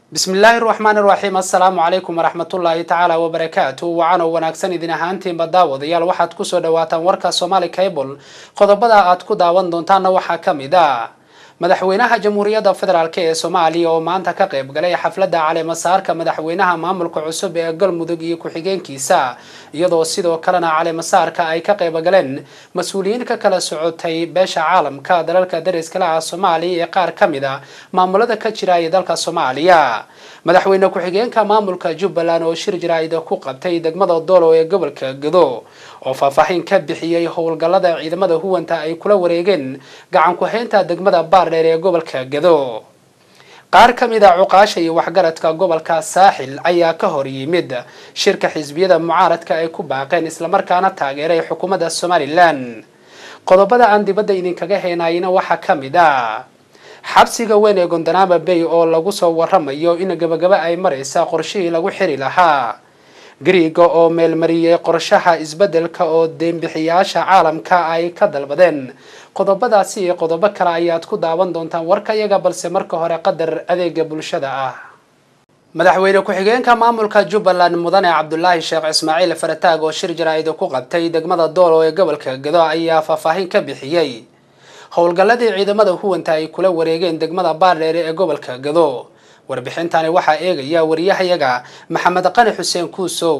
bismillaahi raxmaani raxiim assalaamu calaykum waraxmatullaahi tacaala wabarakaatu wacan oo wanaagsan idin ahaantiinba daawadayaal waxaad kusoo dhawaataan warka somaali cable qodobada aad ku daawan doontaanna waxaa ka mid a madaxweynaha jamhuuriyadda federaalk ee soomaaliya oo maanta ka qayb galay xafladda caleemasaarka madaxweynaha maamulka cusub ee galmudug iyo ku-xigeenkiisa iyadoo sidoo kalena caleemasaarka ay ka qayb galeen mas-uuliyiin ka kala socotay beesha caalamka dalalka dariskala ah soomaaliya ee qaar ka mid a maamulada ka jira ee dalka soomaaliya madaxweyne ku-xigeenka maamulka jubbaland oo shir jaraa'ida ku qabtay degmada doolo ee gobolka gado oo faahfaahin ka bixiyey howlgallada ciidamada huwanta ay kula wareegeen gacan ku-haynta degmada baardheer ee gobolka gado qaar ka mid a cuqaasha iyo waxgaradka gobolka saaxil ayaa ka hor yimid shirka xisbiyada mucaaradka ay ku baaqeen islamarkaana taageeray xukuumadda somalilan qodobada aan dibadda idinkaga heenayna waxaa ka mid a xabsiga weyn ee gondanaama bay oo lagu soo waramayo in gabagaba ay maraysa qorshihii lagu xiri lahaa griiga oo meelmariyey qorshaha isbeddelka oo deembixiyaasha caalamka ay ka dalbadeen qodobadaasi iyo qodobo kale ayaad ku daawan doontaan warka iyaga balse marka hore qadar adeega bulshada ah madaxweyne ku-xigeenka maamulka jubbaland mudane cabdulaahi sheekh ismaaciil farataag oo shir jaraa'ida ku qabtay degmada doolo ee gobolka gado ayaa faahfaahin ka bixiyey howlgalladii ciidamada huwanta ay kula wareegeen degmada baardheere ee gobolka gado warbixintani waxaa eegaya wariyahayaga maxamed qani xuseen kuusow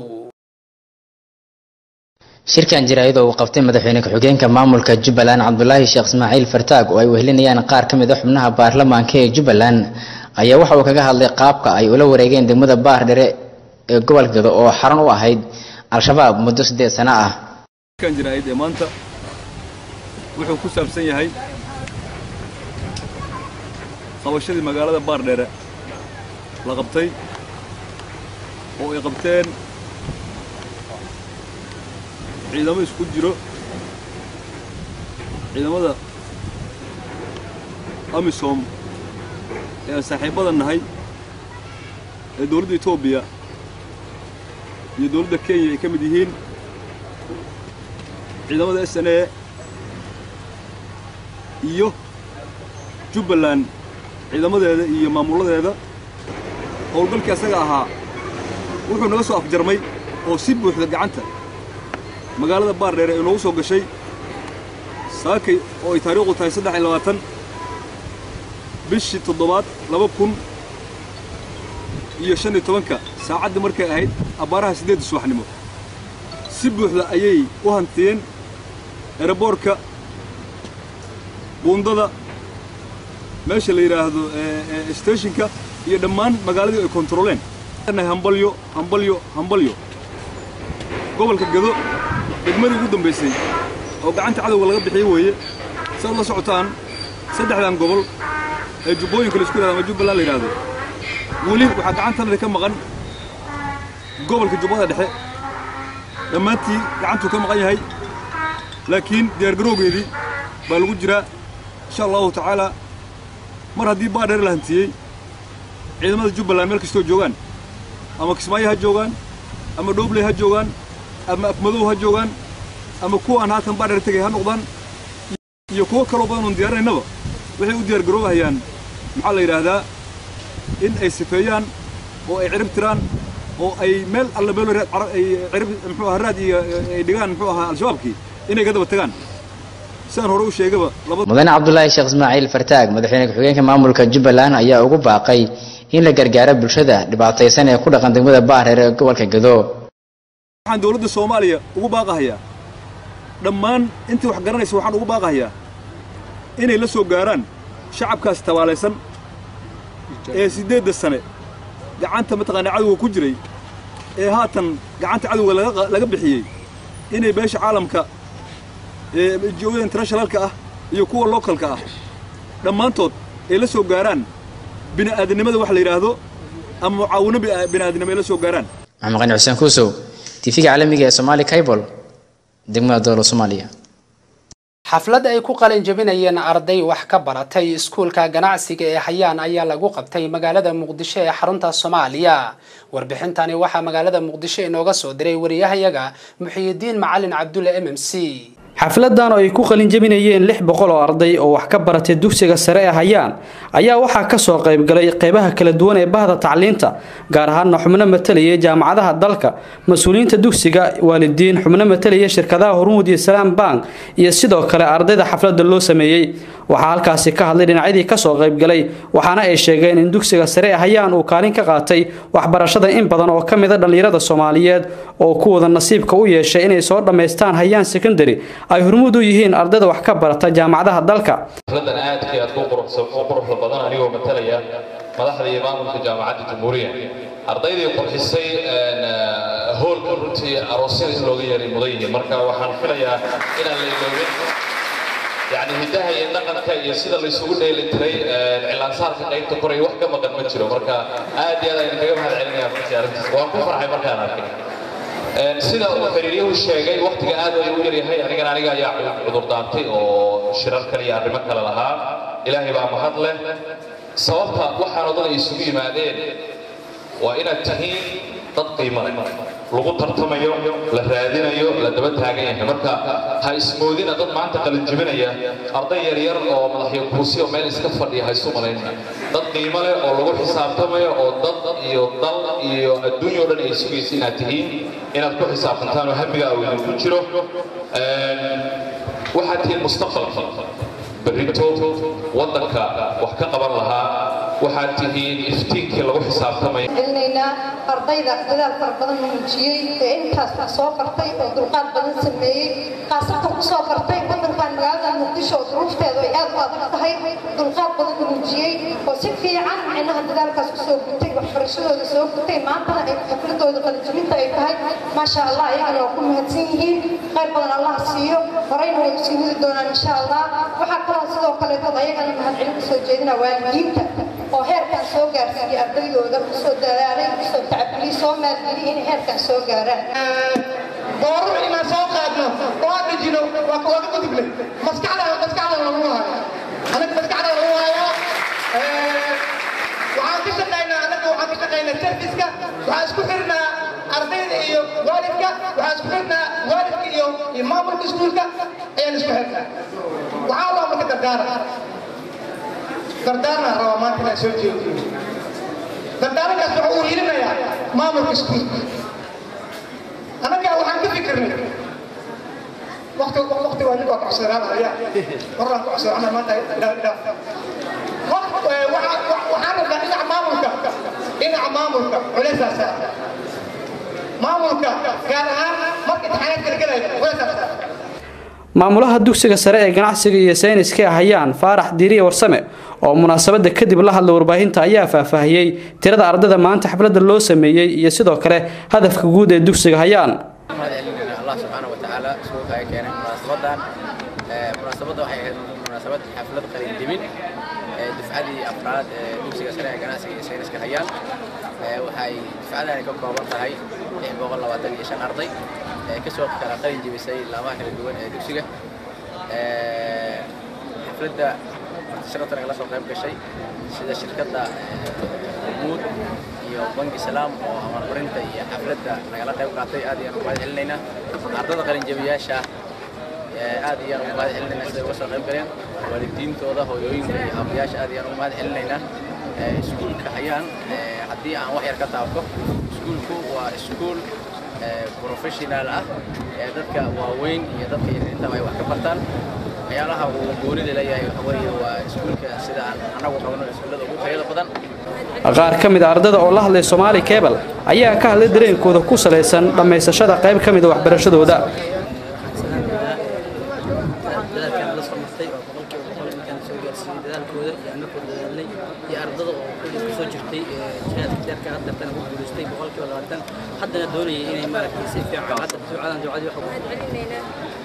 shirkan jaraa'ida uu qabtay madaxweyne ku-xigeenka maamulka jubbaland cabdulaahi sheekh ismaaciil fartaag oo ay wehelinayaan qaar ka mid a xubnaha baarlamaanka ee jubbaland ayaa waxa uu kaga hadlay qaabka ay ula wareegeen degmada baardheere ee gobolka gado oo xaran u ahayd al-shabaab muddo siddeed sano ah wuxuu ku saabsan yahay qabashadii magaalada baardheere la qabtay oo ay qabteen ciidamo isku jiro ciidamada amisom ee aan saaxiibbada nahay ee dowladda etoobiya iyo dowladda kenya ay ka mid yihiin ciidamada s n a iyo jubbaland ciidamadeeda iyo maamuladeeda howlgalkii asaga ahaa wuxuu naga soo afjarmay oo si buuxda gacanta magaalada baardheere ay noogu soo gashay saakay oo ay taariikhdu tahay saddex iyo labaatan bishii toddobaad laba kun iyo shan iyo tobanka saacaddii markay ahayd abbaaraha siddeedda subaxnimo si buuxda ayay u hantiyeen eeraboorka buundada meesha la yidhaahdo steshinka iyo dhammaan magaaladii ay kontaroleen hambalyo hambalyo hambalyo gobolka gado degmadii ugu dambaysay oo gacanta cadowga laga bixiyey weeye saad la socotaan saddexdan gobol ee jubbooyinka la isku yihahdo ama jubbaland la yidhaahdo weli waxaa gacantanada ka maqan gobolka jubbada dhexe dhammaantii gacantuu ka maqan yahay laakiin diyaargarowgeedii baa lagu jiraa insha allahu tacaalaa mar haddii baadheer la hantiyey ciidamada jubbaland meel kastoo joogaan ama kismaayo ha joogaan ama dhoobley ha joogaan ama afmadow ha joogaan ama kuwa aan haatan baadheer tegay ha noqdaan iyo kuwo kaloo badan oon diyaarinaynaba waxay u diyaargaroobahayaan maxaa la yidhaahdaa in ay sifeeyaan oo ay cirib tiraan oo ay meel alla meel ay cirib muxuu ahaa raad iyo ay dhigaan muxuu ahaa al-shabaabkii inay ka daba tagaan sidaan hore u sheegaba mudane cabdulaahi sheekh ismaaciil fartaag madaxweyne ku-xigeenka maamulka jubbaland ayaa ugu baaqay in la gargaaro bulshada dhibaataysan ee ku dhaqan degmada baardheer ee gobolka gado waxaan dowladda soomaaliya ugu baaqahayaa dhammaan intii wax garanaysa waxaan ugu baaqahayaa inay la soo gaaraan shacabkaas tabaalaysan ee siddeedda sane gacanta mataqaanaa cadowga ku jiray ee haatan gacanta cadowga laga bixiyey inay beesha caalamka eejooyada internationalka ah iyo kuwa localka ah dhammaantood ay la soo gaaraan bini'aadanimada wax la yidhaahdo ama mucaawino bini'aadanimo ay la soo gaaraan maxamed qani xuseen kuusow tifiga caalamiga ee somaali cable degmada doolo soomaaliya xaflad ay ku qalin jabinayeen arday wax ka baratay iskuulka ganacsiga ee hayaan ayaa lagu qabtay magaalada muqdisho ee xarunta soomaaliya warbixintani waxaa magaalada muqdisho inooga soo diray wariyahayaga muxiyidiin macalin cabdulle m m c xafladan oo ay ku qalinjabinayeen lix boqol oo arday oo wax ka baratay dugsiga sare ee hayaan ayaa waxaa kasoo qaybgalay qeybaha kala duwan ee bahda tacliinta gaar ahaana xubno matalayay jaamacadaha dalka mas-uuliyiinta dugsiga waalidiin xubno matalaya shirkadaha hormuud iyo salaam bank iyo sidoo kale ardayda xaflada loo sameeyey waxaa halkaasi ka hadlay dhinacyadii kasoo qaybgalay waxaana ay sheegeen in dugsiga sare ee hayaan uu kaalin ka qaatay waxbarashada in badan oo ka mid a dhallinyarada soomaaliyeed oo kuwada nasiibka u yeeshay inay soo dhammaystaan hayaan secondary ay hormuud u yihiin ardayda wax ka barata jaamacadaha dalka xafladan aadka aad ku quruxda badan anigoo matalaya madaxda iyo maamulka jaamacadda jamhuuriya ardaydii qurxisay hoolka runtii aroosyada in looga yeeray mudan yihiin marka waxaan filayaa inaan la iloobin yani hiddaha iyo dhaqanka iyo sida laysugu dheeli tiray cilaansaarka qaybta koray wax ka maqan ma jiro marka aad iyo aad ayaan kaga mahad celinaya runtii arrintaas waan ku farxay markaan arkay sida uu xiriiryuhu sheegay waqtiga aad ay u yaryahay anigan aniga ayaa cudur daantay oo shirar kale iyo arrimo kale lahaa ilaahay baa mahad leh sababta waxaan oo dhan ay isugu yimaadeen waa inaad tihiin dad qiimo leh lagu tartamayo la raadinayo la daba taagan yahay marka ha ismoodina dad maanta qalinjibinaya arday yaryar oo madaxyo kuusi oo meel iska fadhiya ha isu malaynina dad qiimo leh oo lagu xisaabtamayo oo dad iyo dal iyo adduunya o dhan ay sugaysa inaad tihiin inaad ku xisaabtantaan oo hamiga uu ku jiro waxaad tihiin mustaqbalka berrito waddanka wax ka qaban lahaa waxaad tihiin iftiinkii lagu xisaabtamay celinaynaa ardayda dadaal fara badan muujiyey ee intaas wax soo bartay oo dulqaad badan sameeyey khaasatan ku soo bartay waddankan magaalada muqdisho oo duruufteedu ay aad u adag tahay dulqaad badan muujiyey oo si fiican micnaha dadaalkaas kusoo gutay waxbarashadooda soo gutay maantana ay xafladooda qalijibinta ay tahay maasha allah ayagana waa ku mahadsan yihiin khayr badan allah siiyo horeyna way usii wadi doonaan insha allah waxaa kaloo sidoo kaleetood ayagana mahadcelin kusoo jeedina waalidiinta oo heerkan soo gaarsiiyey ardaydooda kusoo dadaalay kusoo tacabgeliyey soo maalgeliyey inay heerkan soo gaaraan doorar inaan soo qaadno oo aan dhijino waa kawada guduble maskaxda maskaxda lagu hayo anaga maskaxda lagu hayo waxaan ka shaqaynaa anaga waxaan ka shaqaynaa serviska waxaan isku xirnaa ardayda iyo waalidka waxaan isku xirnaa waalidka iyo iyo maamulka iskuulka ayaan isku xirnaa waxaa loo marka dardaara dardaarna rabaa maanta inaan soo jeediyo dardaarankaas waxa uu hilinayaa maamulka iskuulka annaga waxaan ka fikirnay waqti waqti waa ninka kacsoonaaaya horaan kacsoonana maanta ilaa ilaa waxaan rabnaa dhinaca maamulka dhinaca maamulka culeysaa saara maamulka gaar ahaan marka imtixaanaad kala gelaya culeysaa saara maamulaha dugsiga sare ee ganacsiga iyo sayniska ee hayaan faarax diiriye warsame oo munaasabada kadib la hadla warbaahinta ayaa faahfaahiyey tirada ardayda maanta xafladda loo sameeyey iyo sidoo kale hadafka guud ee dugsiga hayaan allah subxaana wa tacaala suuqa ay keenay munaasabadan munaasabadda waxay ahayd munaasabad xaflad qalinjebin dufcadii afraad ee dugsiga sare ee ganacsiga iyo sayniska hayaan waxay dufcadani ka kooban tahay lix boqol labaatan iyo shan arday kasoo kala qalin jebisay laamaha kala duwan ee dugsiga xafladda martisharatan la soo qayb gashay sida shirkadda hormuud iyo bangi salaam oo amarmarinta iyo xafladda nagala qayb qaatay aad ayaan ugu mahad celinaynaa ardada qalin jebiyaasha aad ayaan ugu mahad celinaynaa siday uga soo qayb galeen waalidiintooda hooyooyinka iyo aabayaasha aad ayaan ugu mahad celinaynaa iskuulka hayaan haddii aan wax yar ka taabto iskuulku waa iskuul professional ah ee dadka waaweyn iyo dadka yaryintaba ay wax ka bartaan waxyaalaha uu goonida leeyahay waxa weeye waa iskuulka sida aan annagu qabno iskuullada ugu tayada badan qaar ka mid a ardada oo la hadlay soomaali cable ayaa ka hadlay dareenkooda ku salaysan dhammaysashada qayb ka mid a waxbarashadooda dadaalkan la soo martay oo boqolkiiba boqol inkaan soo gaarsiiyey dadaalkooda iyo annagoo dadaalnay iyo ardada oo kulli kusoo jirtay jihaadka deerka hadda tan ugu guulaystay boqolkiiba labaatan haddana doonayay inay maaragtay si fiican hadda ducadan ducadii waxa ugu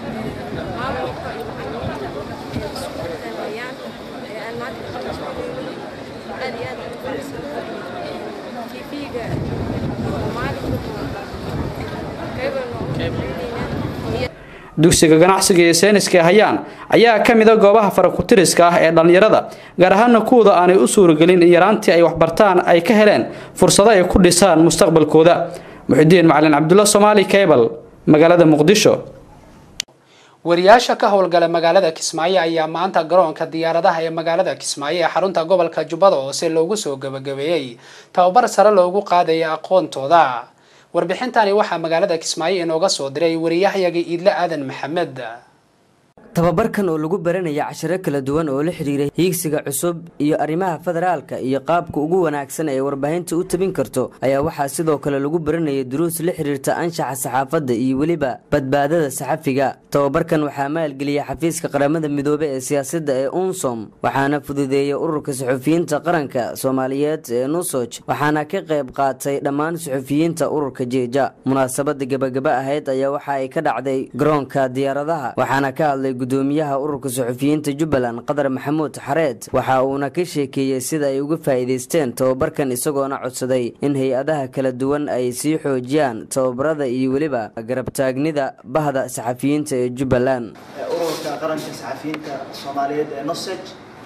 dugsiga ganacsiga iyo sayniska ee hayaan ayaa ka mid a goobaha farakutiriska ah ee dhallinyarada gaar ahaana kuwooda aanay u suuragelin in yaraantii ay waxbartaan ay ka heleen fursado ay ku dhisaan mustaqbalkooda muxidiin macalin cabdulla soomaali cable magaalada muqdisho wariyaasha ka howlgala magaalada kismaayo ayaa maanta garoonka diyaaradaha ee magaalada kismaayo ee xarunta gobolka jubbada hoose loogu soo gabagabeeyey tababar sare loogu qaadaya aqoontooda warbixintani waxaa magaalada kismaayo inooga soo diray wariyahayaga iidle aadan maxamed tababarkan oo lagu baranaya cashiro kala duwan oo la xidhiira hiigsiga cusub iyo arrimaha federaalka iyo qaabka ugu wanaagsan ee warbaahinta u tabin karto ayaa waxaa sidoo kale lagu baranaya duruus la xidhiirta anshaxa saxaafadda iyo weliba badbaadada saxafiga tababarkan waxaa maalgeliya xafiiska qaramada midoobe ee siyaasadda ee unsom waxaana fududeeya ururka suxufiyiinta qaranka soomaaliyeed ee nusoj waxaana ka qayb qaatay dhammaan suxufiyiinta ururka jeeja munaasabada gebagaba ahayd ayaa waxa ay ka dhacday garoonka diyaaradaha waxaana ka hadlay gudoomiyaha ururka suxufiyiinta jubbaland qadar maxamuud xareed waxa uuna ka sheekeeyey sida ay uga faa'iidaysteen tababarkan isagoona codsaday in hay-adaha kala duwan ay sii xoojiyaan tababarada iyo weliba garabtaagnida bahda saxafiyiinta ee jubbaland ururka qaranka saxafiyiinta soomaaliyeed ee noseg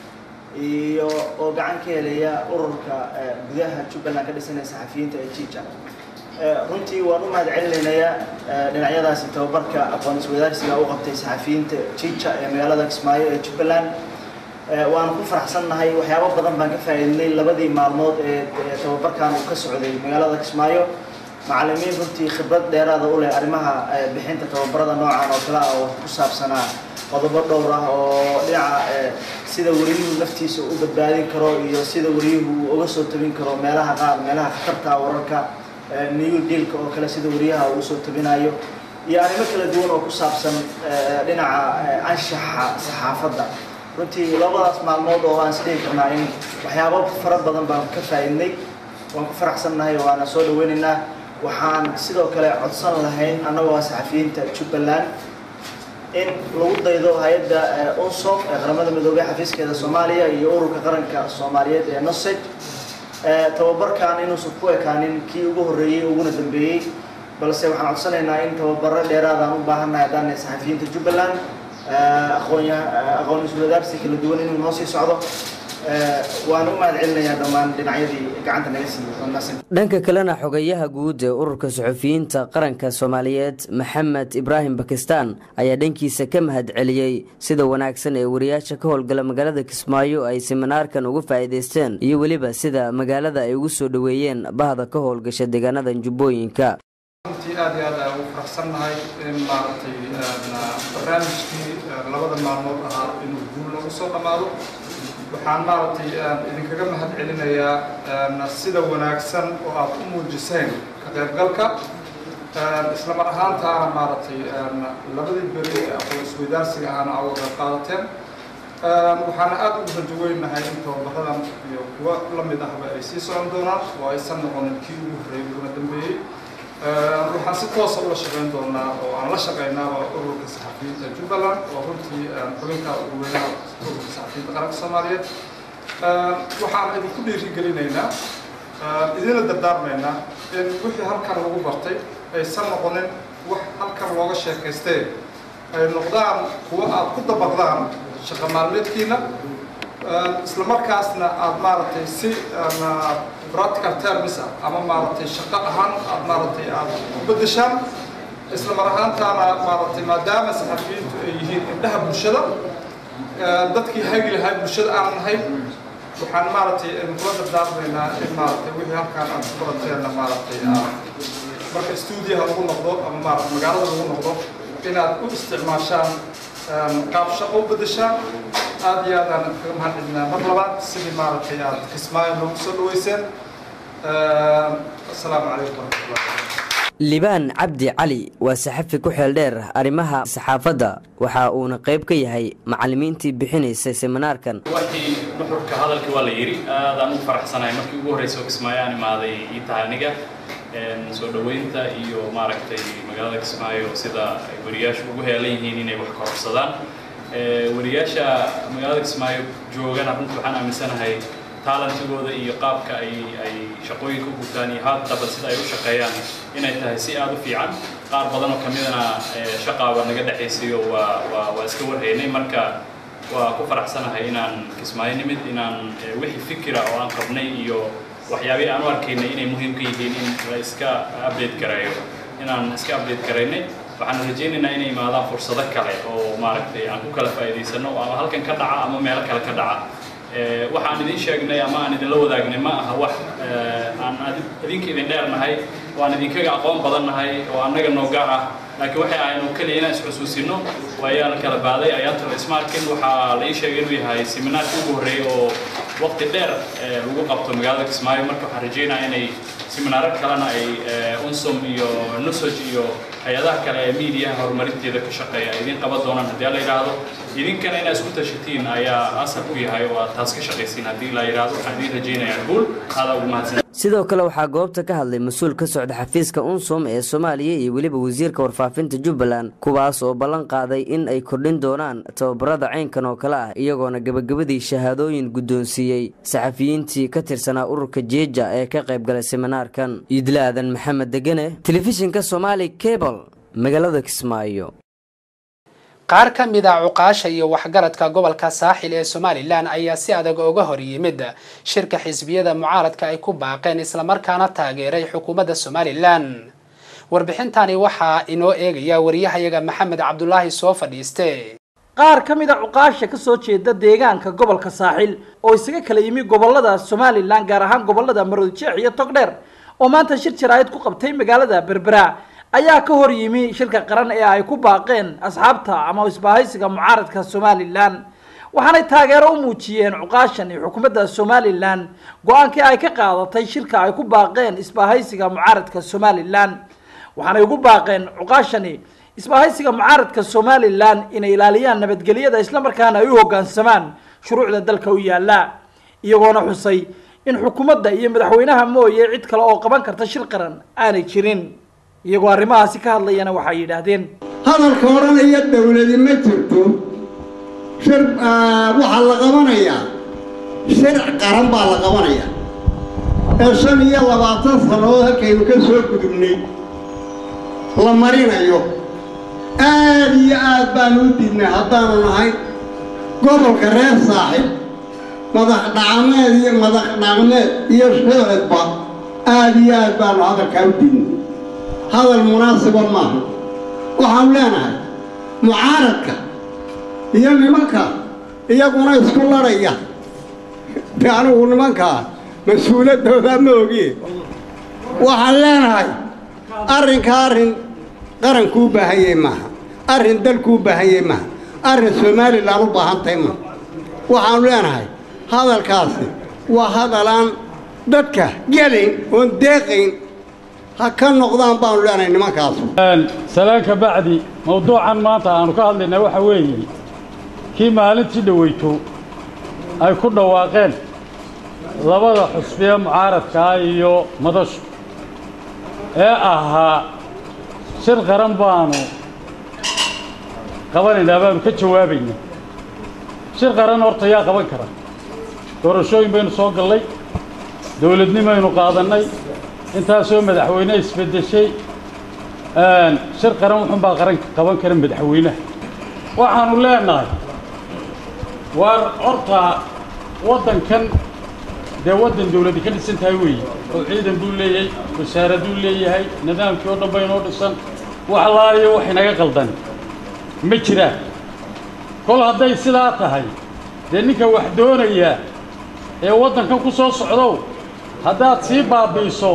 iyo oo gacan ka helaya ururka gudaha jubbaland ka dhisanaya saxafiyiinta ee jija runtii waan u mahad celinaynayaa dhinacyadaasi tababarka aqoon iswadaarsiga u qabtay saxafiyiinta jija ee magaalada kismaayo ee jubbaland waan ku faraxsannahay waxyaabo badan baan ka faa'iidnay labadii maalmood ee tababarkan uu ka socday magaalada kismaayo macallimiin runtii khibrad dheeraada u leh arrimaha bixinta tababarada noocan oo kale ah oo ku saabsanaa qodobo dhowr ah oo dhinaca sida wariyuhu naftiisa u badbaadin karo iyo sida wariyuhu uu uga soo tabin karo meelaha qaar meelaha khatarta wararka new dealka oo kale sida wariyaha uu usoo tabinayo iyo arrimo kala duwan oo ku saabsan dhinaca anshaxa saxaafadda runtii labadaas maalmood oo aan isdhihi karnaa in waxyaabo fara badan baan ka faa'iidnay waan ku faraxsannahay waana soo dhaweynaynaa waxaan sidoo kale codsan lahayn annagoo ah saxafiyiinta jubbaland in lagu daydo hay-adda unsom ee qaramada midoobey xafiiskeeda soomaaliya iyo ururka qaranka soomaaliyeed ee noseg tababarkan inuusan ku ekaanin kii ugu horreeyey uguna dambeeyey balse waxaan codsanaynaa in tababaro dheeraadaan u baahannahay haddaan saxafiyiinta jubbaland aqoon aqoon iswadaarsi kala duwan inuu noo sii socdo waan u mahad celinayaa dhammaan dhinacyadii gacanta naga siiyey dhanka kalena xogayaha guud ee ururka suxufiyiinta qaranka soomaaliyeed maxamed ibraahim bakistan ayaa dhankiisa ka mahad celiyey sida wanaagsan ee wariyaasha ka howlgala magaalada kismaayo ay siminaarkan uga faa'iidaysteen iyo weliba sida magaalada ay ugu soo dhoweeyeen bahda ka howlgasha deegaanada jubbooyinka runtii aad iyo aad aan ugu faraxsannahay in maaragtay barnaamijkii labada maalmood ahaa inuu guul noogu soo dhammaado waxaan maaragtay idinkaga mahad celinayaa sida wanaagsan oo aad u muujiseen ka qaybgalka isla mar ahaantaana maaragtay labadii beri ee aqoon isweydaarsiga ahana aa uga qayb qaadateen waxaana aad ugu rajaweynahay in tababaradan iyo kuwa la mid ahba ay sii socon doonaan oo aysan noqonin kii ugu horreeyay uguna dambeeyey waxaan si toosa ula shaqayn doonaa oo aan la shaqaynaaba ururka saxafiyiinta jubbaland oo runtii xubinka ugu weynaha ururka saxafiyiinta qaranka soomaaliyeed waxaan idinku dhiirigelinaynaa idinla dardaarmaynaa in wixii halkan lagu bartay aysan noqonin wax halkan looga sheekaystee ay noqdaan kuwa aad ku dabaqdaan shaqa maalmeedkiina isla markaasna aad maaragtay si practical terms ah ama maaragtay shaqo ahaan aad maaragtay aad u beddeshaan isla mar ahaantaana maaragtay maadaama saxafiyiintu ay yihiin indhaha bulshada dadkii hagi lahaa bulshada aan nahay waxaan maaragtay kula dardaarmaynaa in maaragtay wixii halkaan aad ku barateenna maaragtay marka stuudiyaha lagu noqdo ama maaragtay magaalada lagu noqdo inaad u isticmaashaan qaab shaqo u beddeshaan aad iyo aad aan kaga mahad celinaa mar labaad sidii maaragtay aad kismaayo noogu soo dhaweyseen asalaamu calaykum waraxmatullahi libaan cabdi cali waa saxafi ku xeel dheer arrimaha saxaafadda waxa uuna qayb ka yahay macallimiintii bixinaysay seminaarkan waxii nuxurka hadalkii waa la yidhi aadaan u faraxsanahay markii ugu horreysay oo kismaayo aan imaaday ii tahay aniga soo dhoweynta iyo maaragtay magaalada kismaayo sida ay wariyaashu ugu heelan yihiin inay wax kororsadaan wariyaasha magaalada kismaayo joogana runtii waxaan aaminsanahay taalantigooda iyo qaabka ay ay shaqooyinka u gutaan iyo haddaba sida ay u shaqeeyaan inay tahay si aada u fiican qaar badan oo ka midana shaqaaba naga dhexaysayo waa waa waa iska warhaynay marka waa ku faraxsanahay inaan kismaayo nimid inaan wixii fikira oo aan qabnay iyo waxyaabihii aan u arkaynay inay muhiim ka yihiin in la iska update gareeyo inaan iska update garaynay waxaan rajaynaynaa inay imaadaan fursado kale oo maaragtay aan ku kala faa'iidaysano ama halkan ka dhaca ama meelo kale ka dhaca waxaan idin sheegnay ama aan idinla wadaagnay ma aha wax aan idinka idin dheernahay oo aan idinkaga aqoon badannahay oo annaga noo gaar ah laakiin waxay ahayn oo keliya inaan isxusuusino waayaan kala baaday ayaantan ismaarkin waxaa la ii sheegay inuu yahay seminaarkii ugu horreeyey oo waqti dheer lagu qabto magaalada kismaayo marka waxaan rajaynayaa inay seminaaro kalena ay unsum iyo nusaj iyo hay-adaha kale ee miidiyaha horumarinteeda ka shaqeeya ay idin qaban doonaan haddii la yidhaahdo idinkana inaad isku tashatiin ayaa asal ku yahay oo aad taas ka shaqaysiin haddii la yidhaahdo waxaan idin rajaynayaa guul aada ugu mahadsan sidoo kale waxaa goobta ka hadlay mas-uul ka socda xafiiska unsum ee soomaaliya iyo weliba wasiirka warfaafinta jubbaland kuwaas oo ballan qaaday in ay kordhin doonaan tababarada caynkan oo kale ah iyagoona gebagabadii shahaadooyin guddoonsiiyey saxafiyiintii ka tirsanaa ururka jeeja ee ka qayb galay seminaarkan iidla aadan maxamed degene telefishinka somaali cable magaalada kismaayo qaar ka mid a cuqaasha iyo waxgaradka gobolka saaxil ee somalilan ayaa si adag uga hor yimid shirka xisbiyada mucaaradka ay ku baaqeen islamarkaana taageeray xukuumadda somalilan warbixintani waxaa inoo eegaya wariyahayaga maxamed cabdulaahi soo fadhiiste qaar ka mid a cuqaasha ka soo jeeda deegaanka gobolka saaxil oo isaga kala yimi gobolada somalilan gaar ahaan gobolada maroodijeex iyo togdheer oo maanta shir jaraa'id ku qabtay magaalada berbera ayaa ka hor yimi shirka qaran ee ay ku baaqeen asxaabta ama isbahaysiga mucaaradka somalilan waxaanay taageero u muujiyeen cuqaashan iyo xukuumadda somalilan go-aankii ay ka qaadatay shirka ay ku baaqeen isbahaysiga mucaaradka somalilan waxaanay ugu baaqeen cuqaashani isbahaysiga mucaaradka somalilan inay ilaaliyaan nabadgelyada islamarkaana ay u hoggaansamaan shuruucda dalka u yaala iyagoona xusay in xukuumadda iyo madaxweynaha mooye cid kale oo qaban karta shir qaran aanay jirin iyagoo arrimahaasi ka hadlayana waxay yidhaahdeen hadalka odhanaya dowladi ma jirto shir waxaa la qabanayaa shirc qaran baa la qabanayaa ee shan iyo labaatan sannadood halkaynu ka soo gudubnay la marinayo aad iyo aad baanu u diidnay haddaanu nahay gobolka reer saaxib madax dhacmeed iyo madax dhaqmeed iyo shicibba aad iyo aad baanu hadalkaa u diidnay hadal munaasiba maaha waxaanu leenahay mucaaradka iyo nimanka iyaguna isku ladhaya de anigu nimankaa mas-uuladooda ma ogiye waxaan leenahay arrinka arrin qarankuu baahanyay maaha arrin dalkuu baahanyay maaha arrin somalilan u baahantahay maaha waxaanu leenahay hadalkaasi waa hadalaan dadka gelayn oon deeqayn ha ka noqdaan baanu leenahay nimankaasu salaan ka bacdi mawduucan maanta aanu ka hadlaynaa waxa weeye kii maalintii dhoweyto ay ku dhawaaqeen labada xusbiye mucaaradkaa iyo madashu ee ahaa shir qaran baanu qabanaynaa baanu ka jawaabaynaa shir qaran horta yaa qaban kara doorashooyin baynu soo gallay dowladnimaynu qaadannay intaasoo madaxweyne isbeddeshay shir qaran wuxuunbaa qaran qaban kara madaxweynaha waxaanu leenahay waar horta waddankan dee waddan dawladdi ka dhisan tahay weeye oo ciidan buu leeyahay wasaaraduu leeyahay nidaamkii oo dhan baynoo dhisan wax laaliyo wax inaga qaldan ma jiraan kol hadday sidaa tahay dee ninka wax doonaya ee waddankan ku soo socdow haddaad sii baabi'iso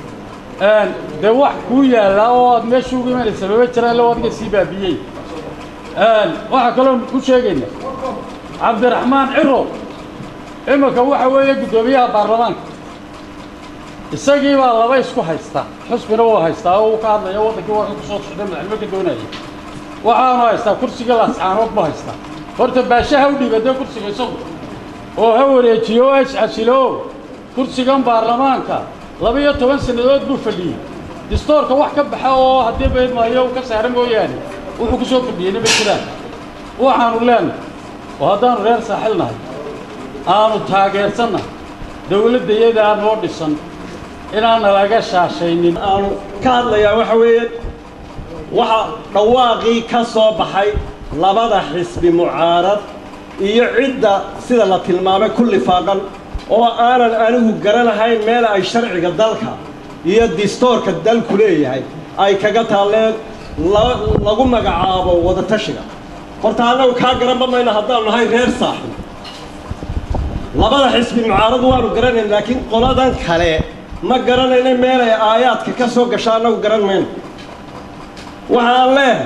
dee wax kuu yaallaa oo aad meesha ugu imanaysa mama jiraan lo adiga sii baabiyey waxaa kaloo ku sheegayna cabdiraxmaan ciro iminka waxa weeye guddoomiyaha baarlamaanka isagii baa laba isku haystaa xusbina wuu haystaa oo uu ka hadlaya waddankii waa ku soo socday madaxnimo ka doonaya waxaanu haystaa kursiga laascaanood buu haystaa horta baashaha u dhiibadee kursiga isagu oo ha wareejiyo oo ha iscasilo kursigan baarlamaanka laba-iyo toban sannadood buu fadhiyey distoorka wax ka baxa oo haddii baydmaayo uu ka saara mooyaane wuxuu ku soo fadhiyeyna ma jiraan waxaanu leenahay oo haddaanu reer saaxil nahay aanu taageersannahay dawladdayadaa noo dhisan inaana laga shaashaynin aanu ka hadlayaa waxa weeye waxa dhawaaqii ka soo baxay labada xisbi mucaarad iyo cidda sida la tilmaamay ku lifaaqan oo aanan anigu garanahayn meel ay sharciga dalka iyo distoorka dalku leeyahay ay kaga taalleen lagu magacaabo wadatashiga horta annagu kaa garanba mayno haddaanu nahay reer saaxib labada xisbi mucaarad waanu garanayn laakiin qoladan kale ma garanayna meelay aayaadka ka soo gasha annagu garan mayno waxaan leehay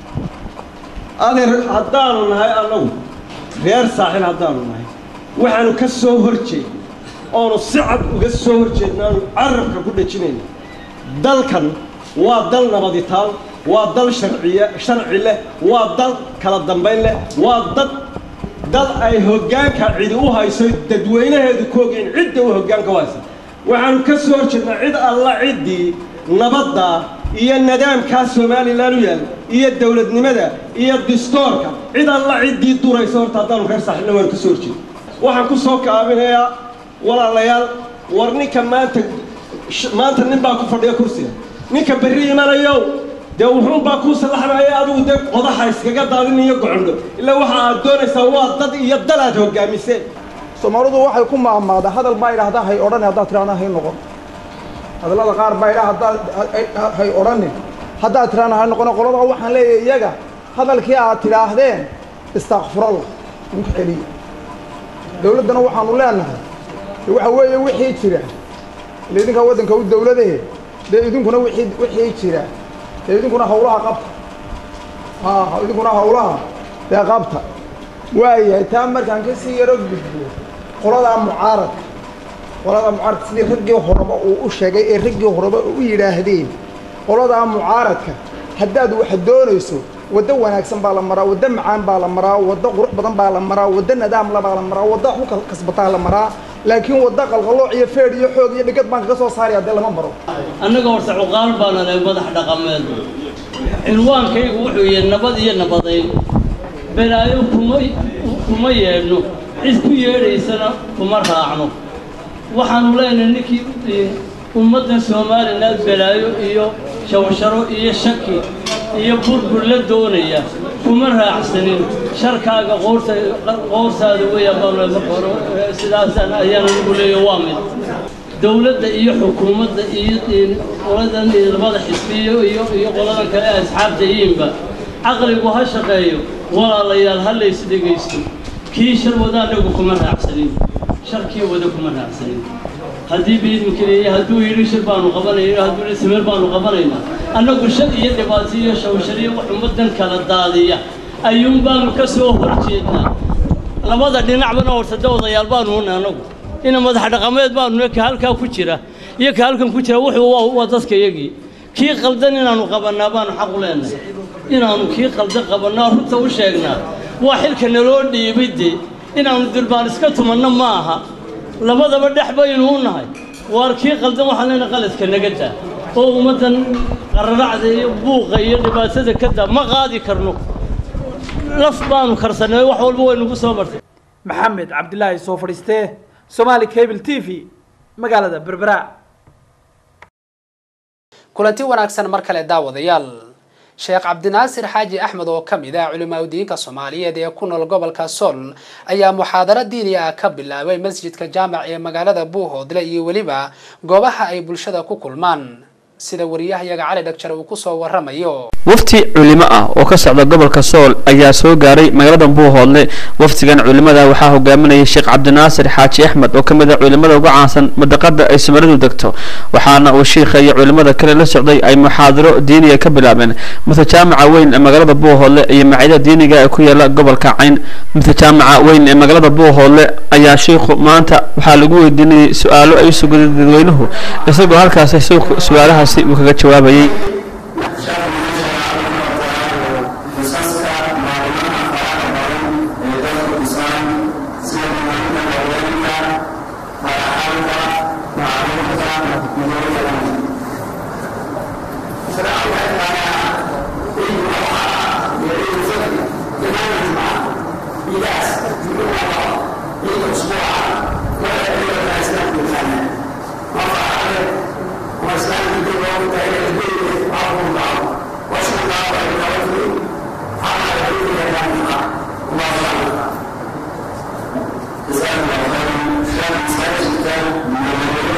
adeer haddaanu nahay annagu reer saaxib haddaanu nahay waxaanu ka soo hor jeednay oonu si cad uga soo hor jeedna aanu carabka ku dhejinayna dalkan waa dal nabaditaal waa dal sharciye sharci leh waa dal kala dambayn leh waa dad dal ay hoggaanka cidi u hayso dadweynaheedu ku ogeyn cidda u hoggaanka u haysa waxaanu ka soo horjeednaa cid alla ciddii nabadda iyo nidaamkaa somalilan u yaal iyo dowladnimada iyo distoorka cid alla ciddii duraysa horta haddaanu reer saaxiibna waanu ka soo horjeeda waxaan ku soo kaabinayaa walaalayaal war ninka maanta maanta nin baa ku fadhiya kursiga ninka berri imanayow dee wuxuunbaa kuu sallaxnaya adigu dee qodaxa iskaga daadin iyo gocondho ilaa waxa aad doonaysaa waa dad iyo dal aad hoggaamiseen soomaalidu waxay ku maahmaada hadal baa idhaahdaa hay odhan haddaad tiraahdaa hay noqon hadallada qaar baa idhaa haddaad hay odhanin haddaad tiraahdaa hay noqon qolada waxaan leeyahay iyaga hadalkii aad tidhaahdeen istakfurallah idinku celiya dowladdana waxaanu leenahay de waxa weeye wixii jira ile idinkaa waddanka u dowladahe dee idinkuna wixii wixii jira dee idinkuna hawlaha qabta ha idinkuna hawlaha dee qabta waayahay taa markaan ka sii yaro gudbo qoladaa mucaaradka qoladaa mucaaradka sidii raggii horeba uu u sheegay ee raggii horeba u yidhaahdeen qoladaa mucaaradka haddaad wax doonayso waddo wanaagsan baa la maraa waddo macaan baa la maraa waddo qurux badan baa la maraa waddo nadaamla baa la maraa waddo ku kasbataa la maraa laakiin waddo qalqalooc iyo feedh iyo xoog iyo dhigad baan kaga soo saaraya dee lama maro annaga horta cuqaal baana leh madax dhaqameed cinwaankaygu wuxuu yahay nabad iyo nabadayn balaayo kuma kuma yeedhno cid ku yeedhaysana kuma raacno waxaanu leenahay ninkii ummaddan somalilan balaayo iyo shawsharo iyo shaki iyo burbur la doonaya kuma raacsanin sharkaaga qoorta qoortaada weeyaan baan marka hore sidaasaan ayaan ugu leeyahay waa mid dowladda iyo xukuumadda iyo qoladan labada xisbiyo iyo iyo qoladan kale asxaabta yiinba caqligu ha shaqeeyo walaalayaal ha lays dhegaysto kii shar wada anagu kuma raacsanin sharkii wada kuma raacsanin haddii biidmika leeyahay hadduu yidhi shir baanu qabanayna hadduu yidhi samir baanu qabanaynaa annagu shar iyo dhibaato iyo shawshar iyo wax ummaddan kala daadiya ayuun baanu ka soo hor jeednaa labada dhinacbana horta de odayaal baanu una annagu ina madax dhaqameed baanu ka halkaa ku jira iyo ka halkan ku jira wuxuu waa waa dadka iyagii kii qaldan inaanu qabannaa baanu xaq u leenahay inaanu kii qaldan qabannaa runta u sheegnaa waa xilka naloo dhiibay de inaanu durbaan iska tumanno ma aha labadaba dhex baynu u nahay waar kii qaldan waxaan leenahay qaladka naga daa oo ummaddan qararacda iyo buuqa iyo dhibaatada ka daa ma qaadi karno laf baanu karsanay wax walba way nagu soo martay maxamed cabdilaahi soo fadhiistee somaali cable t v magaalada berbera kulanti wanaagsan mar kale daawadayaal sheekh cabdinaasir xaaji axmed oo ka mid ah culimaadudiinka soomaaliyeed ee ku nool gobolka sool ayaa muxaadaro diini ah ka bilaabay masjidka jaamac ee magaalada buuhoodle iyo weliba goobaha ay bulshada ku kulmaan sida wariyahayaga cali dhagjar uu kusoo waramayo wafti culimo ah oo ka socda gobolka sool ayaa soo gaaray magaalada buuhoodle waftigan culimada waxaa hogaaminayay sheekh cabdinaasir xaaji axmed oo ka mid ah culimada ugu caansan madaqada ay soomalidu degto waxaana uu shiikha iyo culimada kale la socday ay muxaadaro diiniga ka bilaabeen mase jaamaca weyn ee magaalada buuhoodle iyo maciida diiniga ee ku yaala gobolka cayn mase jaamaca weyn ee magaalada buuhoodle ayaa shiikhu maanta waxaa lagu weydiinayay su-aalo ay usugada dadweynuhu isagoo halkaasi su-aalahaasi uu kaga jawaabayay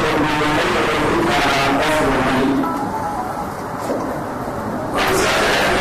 Thank you.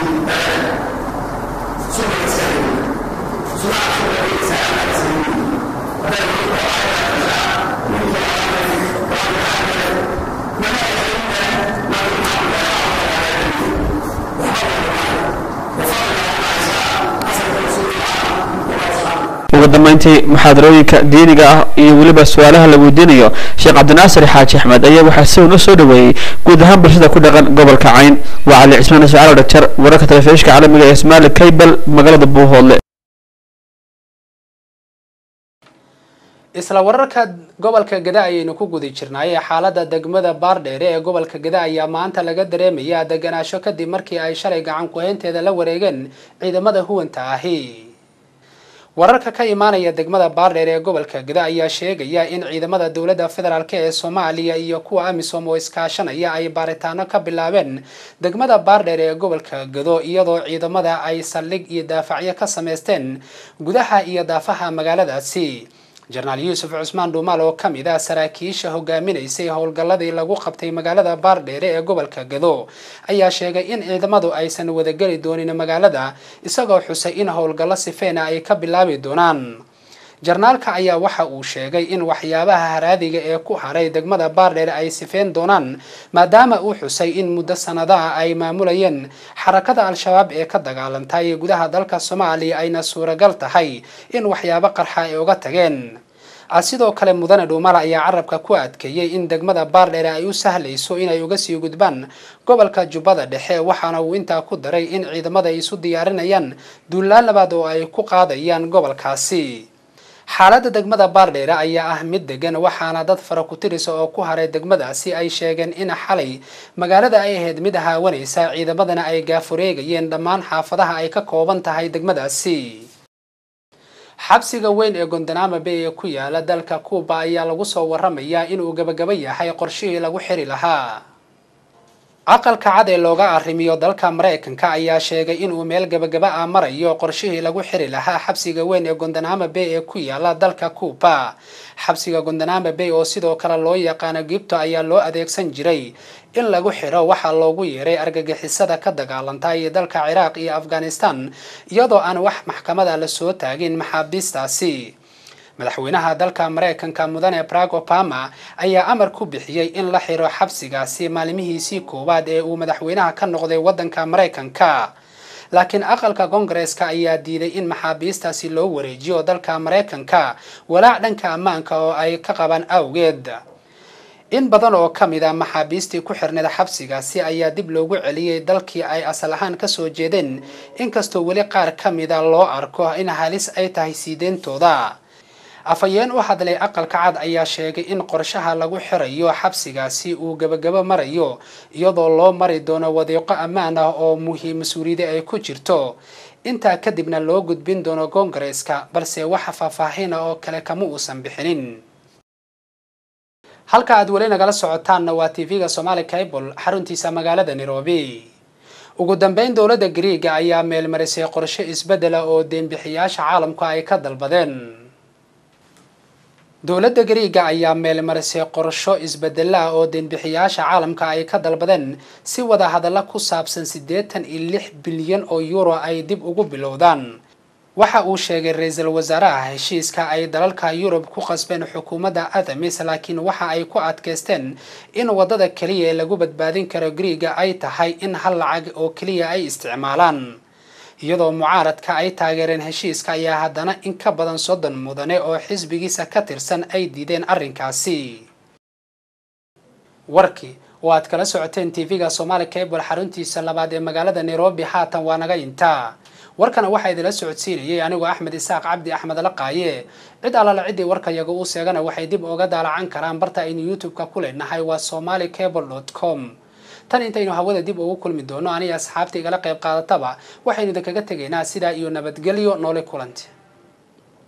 ugu dambeyntii muxaadarooyinka diiniga ah iyo weliba su-aalaha la weydiinayo sheekh cabdinaasir xaaji axmed ayaa waxaa si weyn u soo dhaweeyey guud ahaan bulshada ku dhaqan gobolka cayn waa cali cismaan ismaciil dhagjar wararka telefishinka caalamiga ee ismaali kaybal magaalada buuhoodle isla wararka gobolka gada ayaynu ku guda jirnay xaalada degmada baardheere ee gobolka gada ayaa maanta laga dareemaya deganaasho kadib markii ay shalay gacan ku-haynteeda la wareegeen ciidamada huwanta ahi wararka ka imaanaya degmada baardheer ee gobolka gada ayaa sheegaya in ciidamada dowladda federaalk ee soomaaliya iyo kuwa amisom oo iskaashanaya ay baaritaano ka bilaabeen degmada baardheer ee gobolka gado iyadoo ciidamada ay saldhig iyo daafacyo ka sameysteen gudaha iyo daafaha magaaladaasi jenaraal yuusuf cusmaan dhuumaal oo ka mid ah saraakiisha hogaaminaysay howlgalladii lagu qabtay magaalada baardheere ee gobolka gado ayaa sheegay in ciidamadu aysan wadageli doonin magaalada isagoo xusay in howlgallo sifeena ay ka bilaabi doonaan jarnaalka ayaa waxa uu sheegay in waxyaabaha haraadiga ee ku haray degmada baardheere ay sifeyn doonaan maadaama uu xusay in muddo sanadaha ay maamulayeen xarakada al-shabaab ee ka dagaalantay gudaha dalka soomaaliya ayna suuragal tahay in waxyaabo qarxa ay uga tageen sidoo kale mudane dhuumala ayaa carabka ku adkeeyey in degmada baardheere ay u sahlayso inay uga sii gudbaan gobolka jubbada dhexe waxaana uu intaa ku daray in ciidamada ay isu diyaarinayaan duulaan labaad oo ay ku qaadayaan gobolkaasi xaaladda degmada baardheere ayaa ah mid degan waxaana dad fara ku-tirisa oo ku haray degmadaasi ay sheegeen in xalay magaalada ay ahayd mid haawanaysa ciidamadana ay gaafureegayeen dhammaan xaafadaha ay ka kooban tahay degmadaasi xabsiga weyn ee gondanaama bay ee ku yaala dalka kuuba ayaa lagu soo waramayaa inuu gabagaba yahay qorshihii lagu xiri lahaa aqalka cad ee looga arrimiyo dalka maraykanka ayaa sheegay inuu meel gabagaba ah marayo qorshihii lagu xiri lahaa xabsiga weyn ee gondanaama bay ee ku yaala dalka kuuba xabsiga gondanaama bay oo sidoo kale loo yaqaano gibto ayaa loo adeegsan jiray in lagu xiro waxaa loogu yeeray argagixisada ka dagaalantay dalka ciraaq iyo afghanistan iyadoo aan wax maxkamada lasoo taagin maxaabiistaasi madaxweynaha dalka maraykanka mudane barag obama ayaa amar ku bixiyey in la xiro xabsigaasi maalmihiisii koowaad ee uu madaxweynaha ka noqday waddanka maraykanka laakiin aqalka koongareeska ayaa diiday in maxaabiistaasi loo wareejiyo dalka maraykanka walaac dhanka ammaanka oo ay ka qabaan awgeed in badan oo ka mid a maxaabiistii ku xirneed xabsigaasi ayaa dib loogu celiyey dalkii ay asal ahaan kasoo jeedeen inkastoo weli qaar ka mida loo arko in halis ay tahay siideyntooda afhayeen u hadlay aqalka cad ayaa sheegay in qorshaha lagu xirayo xabsigaasi uu gabagabo marayo iyadoo loo mari doono wadiiqo ammaan ah oo muhiim mas-uuliyada ay ku jirto intaa kadibna loo gudbin doono koongareeska balse waxa faahfaahin ah oo kale kama uusan bixinin halka aad weli nagala socotaanna waa tv-ga somaali cable xaruntiisa magaalada nairobi ugu dambeyn dowladda griiga ayaa meelmarisay qorshe isbeddela oo deenbixiyaasha caalamku ay ka dalbadeen dowladda gariiga ayaa meelmarisay qorsho isbedelaah oo deenbixiyaasha caalamka ay ka dalbadeen si wada hadalla ku saabsan siddeetan iyo lix bilyan oo euro ay dib ugu bilowdaan waxa uu sheegay ra-iisul wasaaraha heshiiska ay dalalka yurub ku qasbeen xukuumadda athamis laakiin waxa ay ku adkaysteen in waddada keliya ee lagu badbaadin karo griiga ay tahay in hal lacag oo keliya ay isticmaalaan iyadoo mucaaradka ay taageereen heshiiska ayaa haddana in ka badan soddon mudane oo xisbigiisa ka tirsan ay diideen arrinkaasi warkii oo aad kala socoteen tv-ga somaali cable xaruntiisa labaad ee magaalada nairobi haatan waa naga intaa warkana waxaa idinla socodsiinayay anigoo axmed isaaq cabdi axmed laqaaye cid allala ciddii warkayaga uu seegana waxay dib uga daalacan karaan barta aynu youtube-ka ku leenahay waa somali cable dot com tan intaynu hawada dib ugu kulmi doono aniga asxaabta igala qayb qaadataba waxaynu idinkaga tegaynaa sidaa iyo nabadgelyo noole kulanti